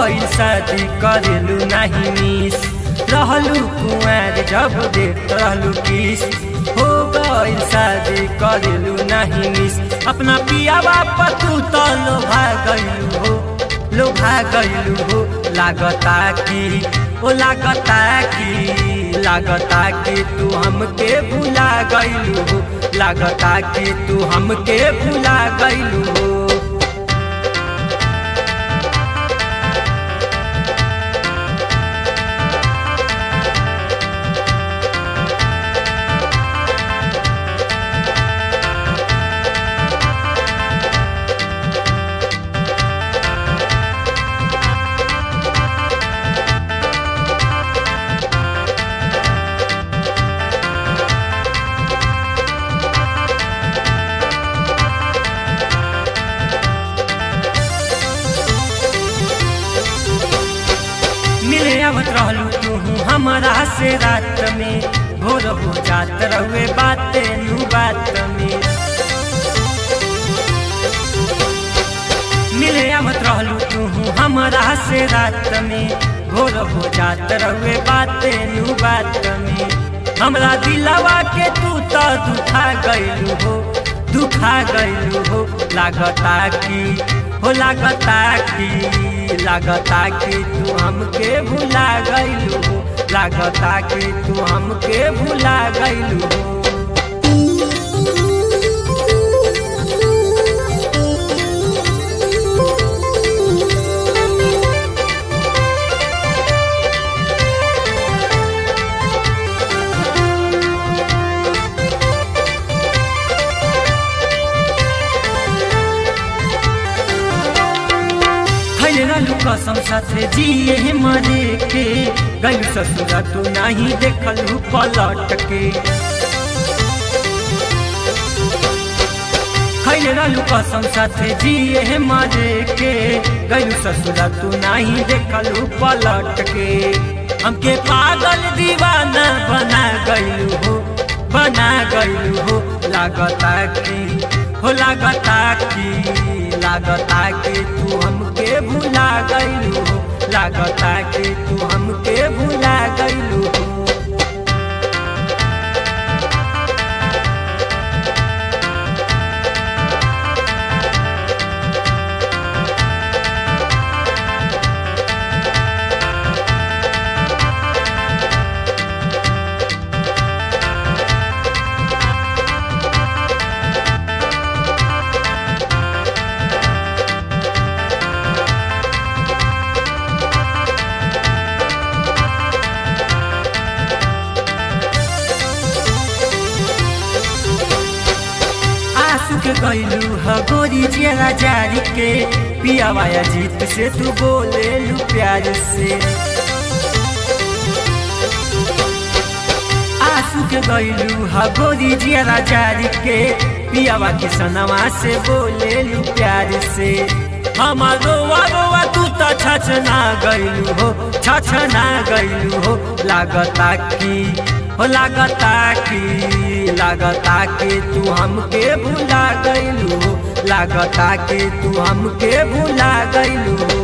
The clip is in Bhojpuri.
गइल शादी करेलू नहीं मिस रहलू कुआर जब देख रहलू किस हो गइल शादी करेलू नहीं मिस अपना पियावा पतू तो लोभा गइलू हो लोभा गइलू हो लागता कि ओ लागता कि लागता कि तू हमके भुला गइलू हो लागता कि तू हमके भुला गइलू हो मिले आवत रहलू तू हमारा से रात में भोर हो जात रहुए बाते नू बात में मिले आवत रहलू तू हमारा से रात में भोर हो जात रहुए बाते नू बात में हमरा दिलवा के तू तो दुखा गइलू हो दुखा गइलू हो लागता की हो लागता की लागता कि तू हमके भुला गइलू हो लागता कि तू हमके भुला गइलू हो खैले रहलू कसम साथे जिए मरे के गलू ससुरा तू नहीं देखलू पलट के खैले रहलू कसम साथे जिए मरे के गलू ससुरा तू नहीं देखलू पलट के हमके पागल दीवाना बना गइलू हो बना गइलू हो लागता की हो लागता की लागता कि तू हमके भुला गइलू हो लागता कि तू हमके भुला गइलू हो आंसू के गइलू ह गोरी जेला जारी के पियावाया जीत से तू बोले लू प्यार से आंसू के गइलू ह गोरी जेला जारी के पियावा के सनवा से बोले लू प्यार से हमार रोवा रोवा तू तो छछना गइलू हो छछना गइलू हो लागता की हो लागता की लागता कि तू हमके भुला गइलू हो लागता कि तू हमके भुला गइलू हो